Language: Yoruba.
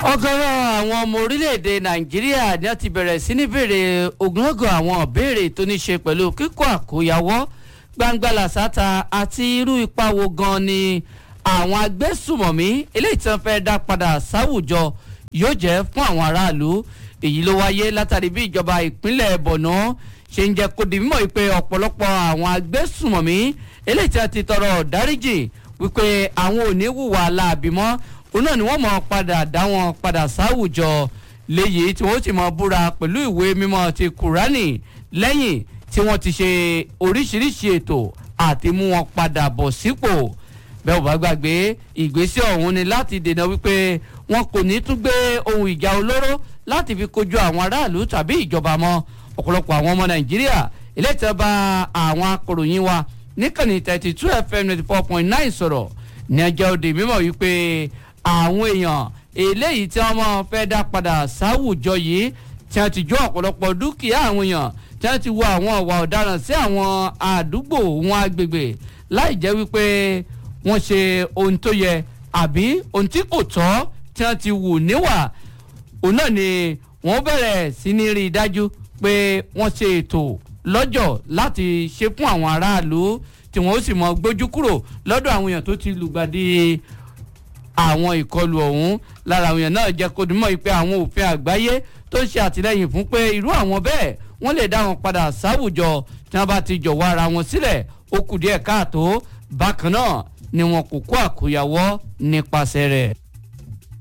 ọ̀gọ̀rọ̀ àwọn ọmọ orílẹ̀-èdè nàìjíríà ni wọ́n ti bẹ̀rẹ̀ sí ní béèrè ogunlọ́gọ̀ àwọn ìbéèrè tó ní ṣe pẹ̀lú kíkọ́ àkóyawọ́ gbangba làṣàtà àti irú ipa wo gan ni àwọn agbésùmọ̀mí eléyìí tí wọ́n fẹ́ dá padà sáwùjọ yóò jẹ́ fún àwọn aráàlú èyí ló wáyé látàrí bí ìjọba ìpínlẹ̀ bọ̀nà ṣe ń jẹ́ kó di mímọ̀ wípé ọ̀pọ̀lọpọ̀ àwọn agbésùmọ̀mí eléyìí tí wọ́n ti tọrọ dáríjì wípé àwọn ò ní hùwà láàbì mọ́ òun náà ni wọ́n mọ̀ padà dá wọn padà sáwùjọ léyìí tí wọ́n ti mọ̀ búra pẹ̀lú ìwé mímọ́ ti kùránì lẹ́yìn tí wọ́n ti ṣe oríṣiríṣi ètò àti mú wọn padà bọ̀ sípò bẹ́ẹ̀ ò bá gbàgbé ìgbésẹ̀ ọ̀hún ni láti dènà wípé wọn kò ní tún gbé ohun ìjà olóró láti fi kojú àwọn aráàlú tàbí ìjọba mọ́ ọ̀pọ̀lọpọ̀ àwọn ọmọ nàìjíríà ilé ìtẹ́ba àwọn akọ̀ròyìn wa níkànnì thirty two fm ninety four point nine sọ̀rọ̀ ní ẹjọ́ òde mímọ̀ wípé àwọn èèyàn eléyìí tí wọ́n máa fẹ́ dá padà sáwùjọ yìí tí wọ́n ti jó ọ̀pọ̀lọpọ̀ dúkìá àwọn èèyàn tí wọ́n ti wo àwọn ọ̀wà ọ̀daràn sí àwọn àdúgbò wọn agbègbè láì jẹ́ wípé wọ́n ṣe ohun tó yẹ àbí ohun tí kò tọ́ tí wọ́n ti wù níwà òun náà ni wọ́n bẹ̀rẹ̀ sí ní rí i dájú pé wọ́n ṣe ètò lọ́jọ́ láti ṣe fún àwọn aráàlú tí wọ́n ó sì mọ gbójú kúrò lọ́dọ̀ àwọn èèyàn tó ti lùgbàdì àwọn ìkọlù ọ̀hún lára àwọn èèyàn náà jẹ́ kó dùnmọ́ pé àwọn òfin àgbáyé tó ṣe àtìlẹ́yìn fún pé irú àwọn bẹ́ẹ̀ wọ́n lè dá wọn padà sáwùjọ tí wọ́n bá ti jọ̀wọ́ ara wọn sílẹ̀ ó kù díẹ̀ káàtó bákan náà ni wọn kò kó àkóyawọ́ nípasẹ̀ rẹ̀.